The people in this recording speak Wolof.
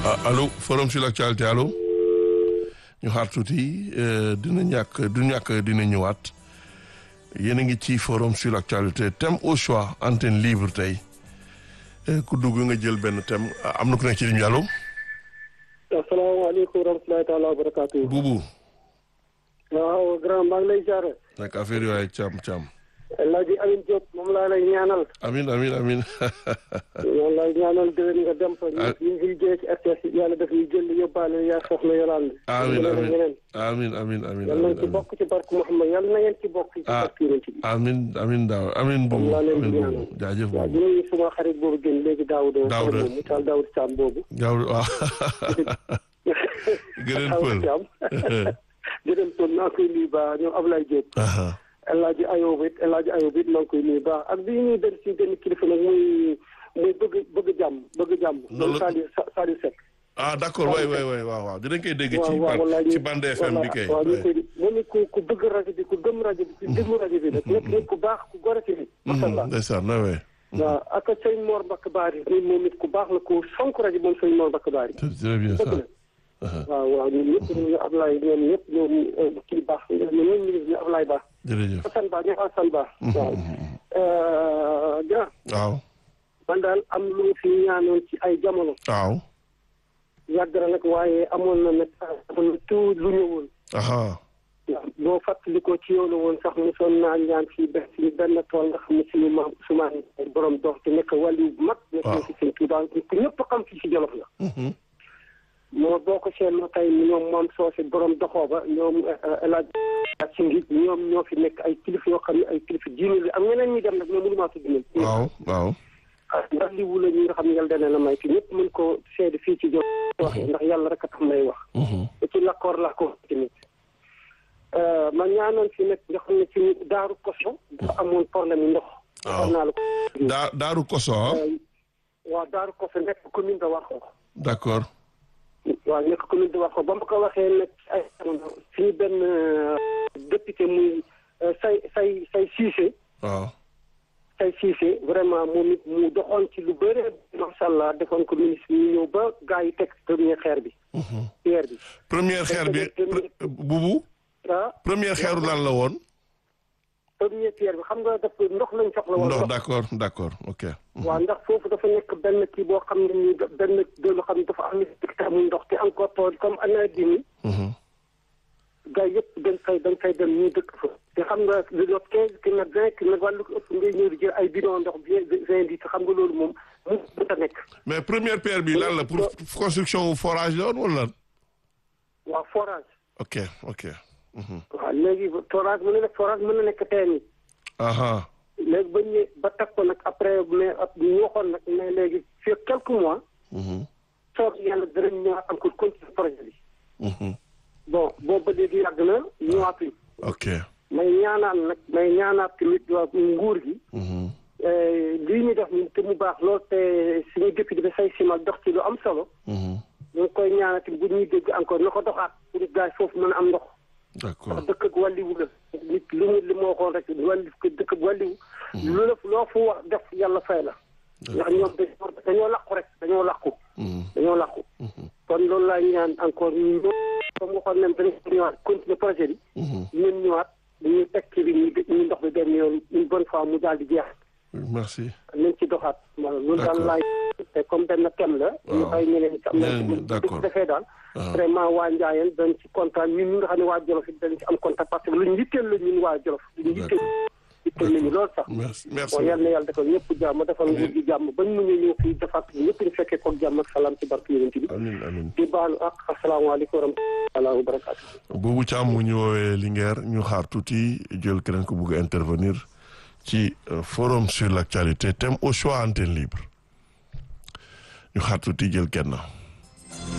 allo forum sur l'actualité allo ñu xaar tuuti dina ñàkk du ñàkk dina ñëwaat yéen a ngi ci forum sur l'actualité thème au choix antenne libre tey ku dugg nga jël benn thème am na ku nekk ci ligne bi allo. asalaamaaleykum wa rahmatulahi taala wa barakaatu. Buubu. waaw grand maa ngi lay jaare. nag affaire yooyu caam caam. El Hadj Amin Diop moom laa lay ñaanal. amin amin amin moom lay ñaanal déwén nga dem fa. ñu ngi liggéey ci RTS yàlla daf ñu jël yóbbaale yaa soxna Yolande. amin amin ñeneen. amin amin amin yal nañ ci bokk ci barke Mouhamed yal na ngeen ci bokk. ci ah barke Yonent bi. amin amin daaw amin moom buubu laa leen amin di buubu ñaanal. jaajëf waaw buubu di nuyu suma xarit boobu gën léegi Daouda. Daouda. moom mu taal Daouda Thiam boobu. gaaw waaw gërëm pël Thiam. gërëm pël naa koy nuyu ba ñoom Ablaye Diop. aha El Hadj Ayoub it El Hadj Ayoub it maa ngi koy nuyu baax ak bi ñuy dem si benn kilifa nag muy muy bëgg bëgg jàmm bëgg jàmm. Loolu- Saliou Saliou Seck. ah d'accord waay waay waay waaw waaw dinañ koy dégg ci waaw waaw ban wallaay ci ñu- bande FM bi kay waaw ñu koy moom it ku ku bëgg rajo bi ku gëm rajo bi ku déglu rajo bi nag nekk nit ku baax ku gore ci nit. macha allah ndeysaan na waay waaw ak sëñ Mor Mbacke Bari ni moom it ku baax la ku fonk rajo moom sëñ Mor Mbacke Bari. c'est très bien ça dëgg la waaw waaw ñun ñëpp ñu Ablaye ñoom ñëpp ñoom kii baax ñoom ñoom ñu ngi Ablaye Ba. jërëjëf Assane Ba ñoom Assane Ba. waaw. grand waaw man daal am lu mu fi ñaanoon ci ay jamono. waaw yàgg na nag waaye amoon na nag amoon na tout lu ñëwoon. aha waaw boo fàttalikoo ci yow la woon sax mosoon naa ñaan fii benn fii benn tool nga xam ne suñu maam Ousmane borom dox te nekk wàllu bu mag. nekk na si seen Tuubaa ku ñëpp xam fii si Jolof la. Mhm. moo boo ko seetloo tey ñoom moom soose borom doxoo ba ñoom El Hadj ci ngi ñoom ñoo fi nekk ay kilifa yoo xam ne ay kilifa diine la am ñeneen ñi dem nag mais mënu maa tudd ñoom. waaw waaw ndax li wula ñi nga xam ne yàlla dana la may te ñëpp mën ko seede fii ci Jolof waxee ndax yàlla rek a tax may wax. Mhm. te ci lakkoor laa ko tamit ma ñaanoon fi nag nga xam ne ci daaru koso dafa amoon problème ndox. waaw xam naa la ko. daa daaru koso ah waaw daaru koso nekk commune de Warxoox. d'accord waaw nekk commune de Warxoox ba ma ko waxee nag ci ay jamono suñu benn député muy say say say Cissé waaw say Cissé vraiment moom it mu doxoon ci lu bëre macha allah defoon ko ministre ñu ñëw ba gars yi teg premier xeer bi. pierre bi. première xeer bi pre- bubu ah première xeeru lan la woon premier pierre bi xam nga daf ndox lañ soxla woon. ndox d'accord d'accord ok waaw ndax foofu dafa nekk benn kii boo xam ne nii benn doolu xam ne dafa am amul ndox te encore tool comme année bi nii Mhm. gars yëpp dañ fay dañ fay dem ñu dëkk fa te xam nga lu doot quinze kilomètres vingt kilomètres wala lu ko ëpp ngay ñëw di jël ay bidon ndox bien vingt litres xam nga loolu moom mu mënta nekk mais première pierre bi lan la pour construction wu forage la woon wala waaw forage ok ok Mhm. waaw léegi forage mën na nekk forage mën na nekk teen yi aha léegi ba ñu ba teg ko nag après mais ab ñu waxoon nag mais léegi fii quelques mois Mhm. soo yàlla dinañ ñëwaat encore continuer projet bi Mhm. bon boobu ba léegi yàgg na ñëwaatuñ ok may ñaanaat nag may ñaanaat tamit waa nguur gi Mhm. lii ñu def nii te mu baax lool te suñu député bi say simal dox ci lu am solo Mhm. ñu ngi koy ñaanati bu ñuy dégg encore na ko doxaat pour gars yi foofu mën a am ndox d'accord ndax dëkk ak wàlliwu la nit lu mu li ma waxoon rek wàlli dëkk ak wàlliwu lu la loo fu wax def yàlla fay la ndax ñoom dañoo dañoo làqu rek dañoo làqu Mhm. dañoo làqu kon loolu laay ñaan encore ñu comme waxoon nañ dañu ñëwaat continuer projet bi Mhm. ñun ñëwaat ñu teg ci bi ñu ñu ndox bi benn yoon une bonne fois mu daal di jeex merci nañ ci doxaat voilà loolu daal D'accord. laay te comme benn thème la ñu Waaw. bàyyi ñeneen ñi am Ñeneen ñi, nañ d'accord. ci defee daal waaw vraiment waa Njaayeen dañ ci kontaan ñun ñi nga xam ne waa Jolof it dañ ci am kontaan parce que luñ yitteel la ñun waa Jolof luñ yitteel yitteel nañu loolu sax merci merci bon yal na yàlla defal ñëpp jàmm defal nguur gi jàmm bañ mu ñu ñëw fii defaat ñëpp ñu fekkee koog jàmm ak salaam ci barke yonent bi amin amin di baalu ak asalaamaaleykum wa rahmatulah wa barakaatu boobu Thiam mu ñu woowee Linguère ñu xaar tuuti jël keneen ko bugg a intervenir ci euh, forum sur l'actualité thème au choix antenne libre ñu xaar tuuti jël kenn